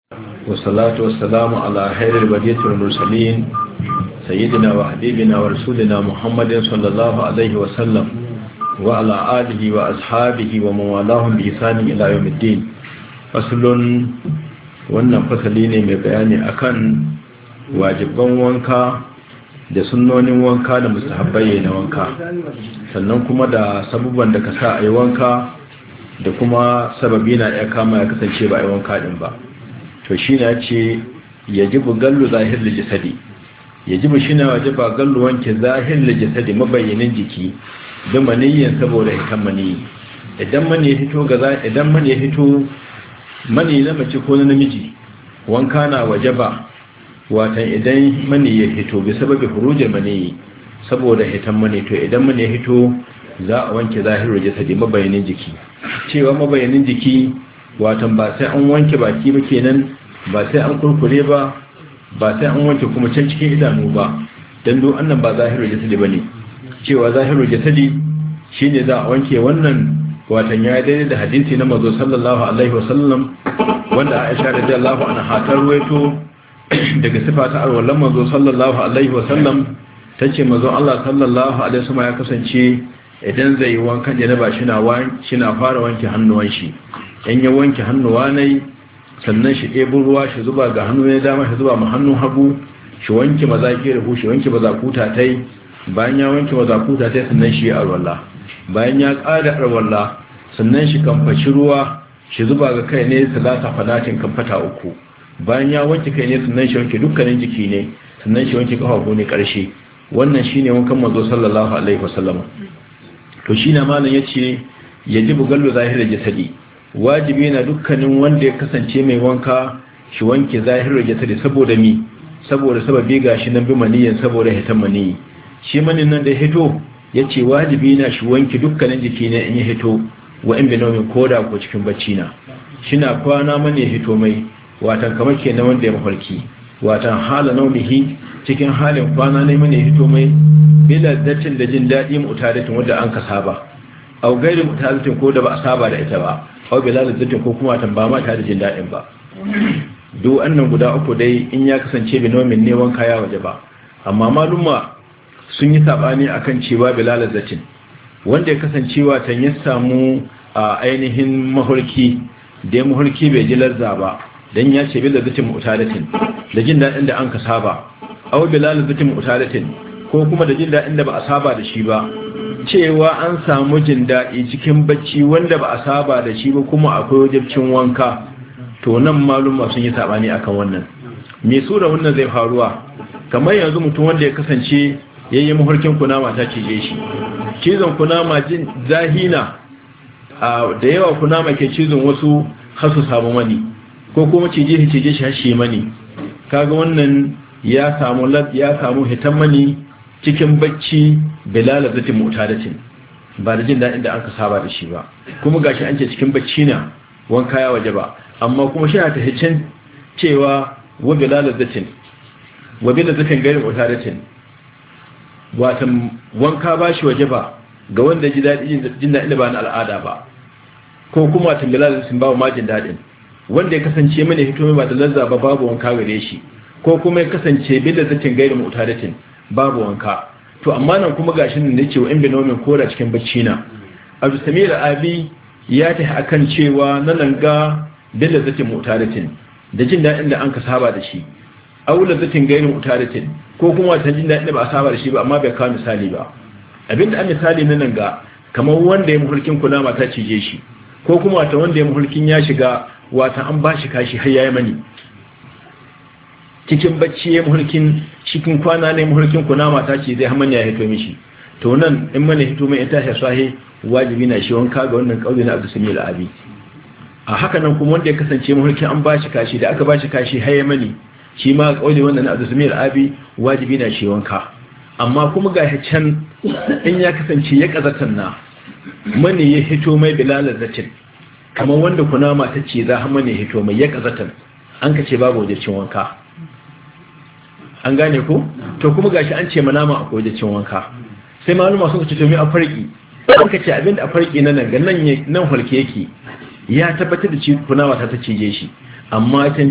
والصلاة والسلام على خير البرية والمرسلين سيدنا وحبيبنا ورسولنا محمد صلى الله عليه وسلم وعلى آله وأصحابه ومن والاهم بإحسان إلى يوم الدين فصل wannan fasali ne mai bayani akan wajibban wanka da sunnonin wanka da mustahabbai na wanka sannan kuma da sabubban da ka sa a yi wanka da kuma sababi na ya kama ya kasance ba a yi wanka din ba to shi na ce ya ji gallu zahir da jisadi ya ji shi na waje ba gallu wanke zahir da jisadi mabayyanin jiki don maniyyin saboda hitan maniyi idan mani ya fito ga idan mani ya fito mani na mace ko na namiji wanka na waje ba watan idan mani ya fito bi sababi hurujin mani saboda hitan mani to idan mani ya fito za a wanke zahirar jasadi mabayanin jiki cewa mabayanin jiki watan ba sai an wanke baki ba kenan ba sai an kurkure ba ba sai an wanke kuma can cikin idanu ba don do annan ba zahirar jasadi ba ne cewa zahirar jasadi shine za a wanke wannan watan ya daidai da hadisi na mazo sallallahu alaihi wasallam wanda aisha radiyallahu anha ta ruwaito daga sifa ta alwallan mazo sallallahu alaihi wasallam tace mazo Allah sallallahu alaihi wasallam ya kasance idan zai yi wankan janaba shina shina fara wanke hannuwan shi in ya wanke hannuwa ne sannan shi ɗebo ruwa shi zuba ga hannu ne dama shi zuba ma hannun hagu shi wanke mazaki da shi wanke mazakuta tai bayan ya wanke mazakuta tai sannan shi ya alwala bayan ya ƙara alwala sannan shi kamfashi ruwa shi zuba ga kai ne salata fadatin kamfata uku bayan ya wanke kai ne sannan shi wanke dukkanin jiki ne sannan shi wanke kafafu ne ƙarshe wannan shine wankan manzo sallallahu alaihi wasallam to shi na malam ya ce ya ji bugallu zahirar jasadi wajibi na dukkanin wanda ya kasance mai wanka shi wanke zahirar jasadi saboda mi saboda sababi ga shi nan bi maniyan saboda hitan maniyi shi manin nan da hito ya ce wajibi na shi wanke dukkanin jiki ne in ya hito wa in binomin koda ko cikin bacci na shi na kwana mani ya hito mai watan kamar ke na wanda ya mafarki watan hala naunihi cikin halin kwana ne mani ya hito mai bila datin da jin daɗi mutadatin wadda an ka saba au gairi mutadatin ko da ba a saba da ita ba au bila datin ko kuma tamba ma ta da jin daɗin ba duk annan guda uku dai in ya kasance binomin ne wanka ya waje ba amma maluma sun yi sabani akan cewa bila datin wanda ya kasancewa tan ya samu a ainihin mahulki da ya mahulki bai ji larza ba dan ya ce bila datin mutadatin da jin daɗin da an ka saba au bila datin mutadatin ko kuma da jin daɗin da ba a saba da shi ba cewa an samu jin daɗi cikin bacci wanda ba a saba da shi ba kuma akwai wajibcin wanka to nan malum sun yi sabani akan wannan me sura wannan zai faruwa kamar yanzu mutum wanda ya kasance yayin mahurkin kunama ta cije shi cizon kunama jin zahina da yawa kunama ke cizon wasu har su samu mani ko kuma cije shi cije shi har shi mani kaga wannan ya samu ya samu hitan mani cikin bacci bilala zatin mutadatin ba da jin daɗin da aka saba da shi ba kuma gashi an ce cikin bacci na wanka ya waje ba amma kuma shi ta hicin cewa wa bilala zatin wa bilala zatin gairin mutadatin watan wanka ba shi waje ba ga wanda ji daɗi jin daɗin da ba na al'ada ba ko kuma watan bilala zatin ba ma jin daɗin wanda ya kasance mana hito mai ba da lazza ba babu wanka gare shi ko kuma ya kasance bilala zatin gairin mutadatin babu wanka to amma nan kuma gashin nan da cewa in binomin koda cikin bacci na abu samira abi ya ta akan cewa na langa bil zatin mutaratin da jin dadin da an ka saba da shi aula zatin gairin mutaratin ko kuma wata jin dadin da ba a saba da shi ba amma bai kawo misali ba abinda an misali na nan ga kamar wanda ya muhulkin kunama ta cije shi ko kuma wata wanda ya muhulkin ya shiga wata an ba shi kashi har yayi mani cikin bacci ya muhulkin cikin kwana ne muhulkin kunama ta ce zai hamanya ya hito mishi to nan in mana hito mai ita ya sahi wajibi na shi wanka ga wannan kauli na Abdul abi a haka nan kuma wanda ya kasance muhulkin an bashi kashi da aka bashi kashi haye mani shi ma kauli wannan na Abdul abi wajibi na shi wanka amma kuma ga can in ya kasance ya kazatan na mani ya hito mai bilalar zatin kamar wanda kunama ta ce za hamanya ya hito mai ya kazatan an ka ce babu wajibcin wanka an gane ko to kuma gashi an ce manama a wajen cin wanka sai maluma suka ce to me a farki an ka ce abinda a farki na nan ga nan nan halke yake ya tabbatar da ci kunawa ta ta cije shi amma can